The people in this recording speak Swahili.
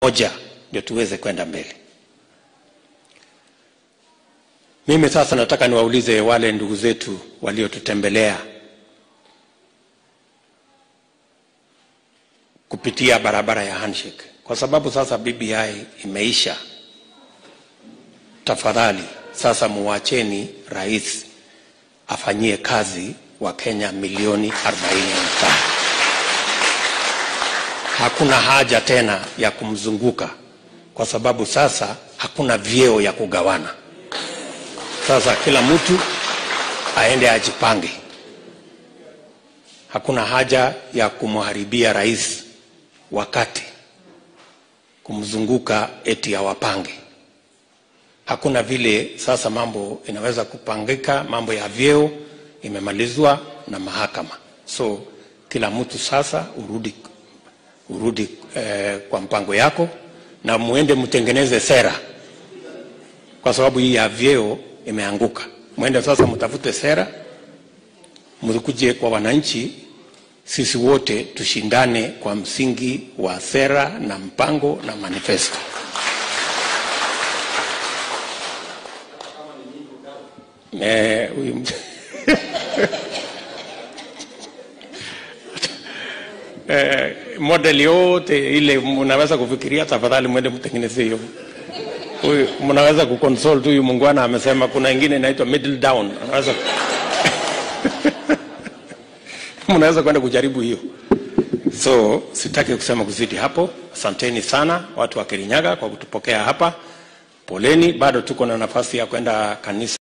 moja ndio tuweze kwenda mbele. Mimi sasa nataka niwaulize wale ndugu zetu waliotutembelea kupitia barabara ya handshake, kwa sababu sasa BBI imeisha. Tafadhali sasa muwacheni rais afanyie kazi wa Kenya milioni 45. Hakuna haja tena ya kumzunguka, kwa sababu sasa hakuna vyeo ya kugawana. Sasa kila mtu aende ajipange. Hakuna haja ya kumharibia rais wakati kumzunguka eti awapange. Hakuna vile sasa mambo inaweza kupangika. Mambo ya vyeo imemalizwa na mahakama, so kila mtu sasa urudi, urudi eh, kwa mpango yako na muende mtengeneze sera, kwa sababu hii ya vyeo imeanguka. Mwende sasa mtafute sera, mkuje kwa wananchi, sisi wote tushindane kwa msingi wa sera na mpango na manifesto. Eh, huyu mtu- eh, model yote ile mnaweza kufikiria, tafadhali mwende mtengeneze hiyo. Huyu mnaweza kuconsult huyu mungwana amesema kuna ingine inaitwa middle down, anaweza mnaweza kwenda kujaribu hiyo. So sitaki kusema kuzidi hapo. Asanteni sana watu wa Kirinyaga kwa kutupokea hapa. Poleni, bado tuko na nafasi ya kwenda kanisa.